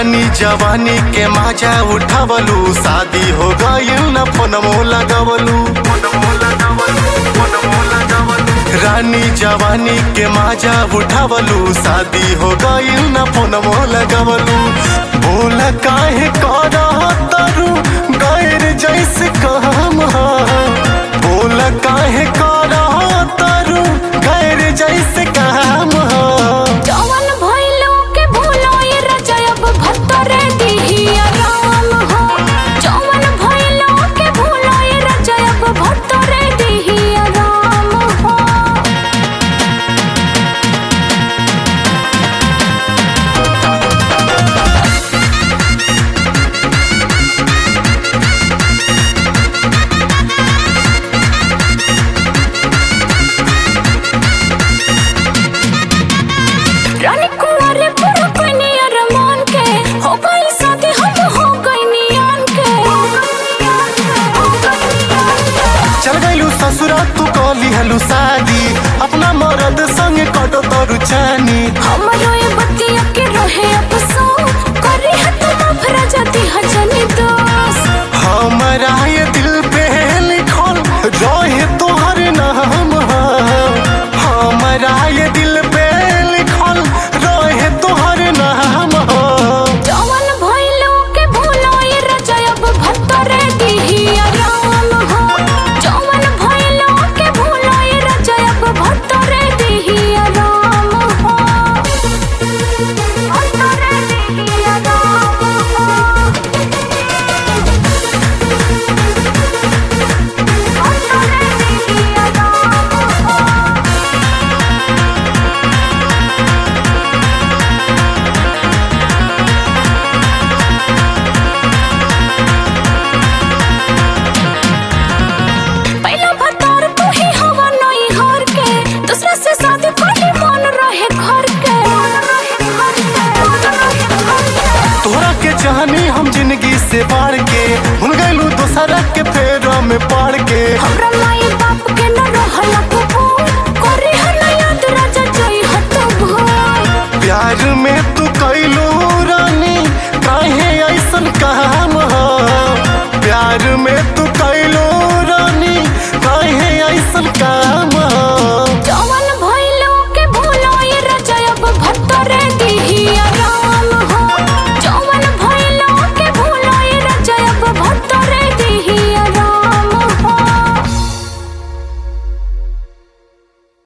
रानी जवानी के माजा उठावलू शादी हो गई न फोनमो लगवलू रानी जवानी के माजा उठावलू शादी हो गई न फोनमो लगवलू बोल काहे कर तरु गैर जैसे काम हा बोल काहे कर तरु गैर जैसे काम हा जवन भइलो के भूलो ये रजयब भत्तरे दिहिया राम हो जवन भइलो के भूलो ये रजयब भत्तरे दिहिया राम हो रानी कुंवारे पूरा कइनी अरमान के हो गई शादी हम हो गइनी आन के चल गईलू ससुरा तू कली हलू शादी अपना मरद संग कटो तोरू चानी हमरो ये बतिया के रहे अफसोस करे है तुम अफरा जाती हजनी दोस्त हमारा ये दिल पे लिखल रहे तोहर नाम हा। हमारा ये दिल पे लिखल रहे तोहर नाम हा। जवन भइलो के भूलो ये रजयब भत्तरे दिहिया राम हो जवन भइलो के भूलो ये रजयब भत्तरे दिहिया राम हो भत्तरे दिहिया राम हो भत्तरे दिहिया राम हो पहला भतार तू ही हवा नई हर के दूसरा से शादी पहले मन रहे घर के तोहरा के चाहनी हम जिंदगी से बाढ़ के भूल गईलू दोसरा के फेरा में पड़ के हमरा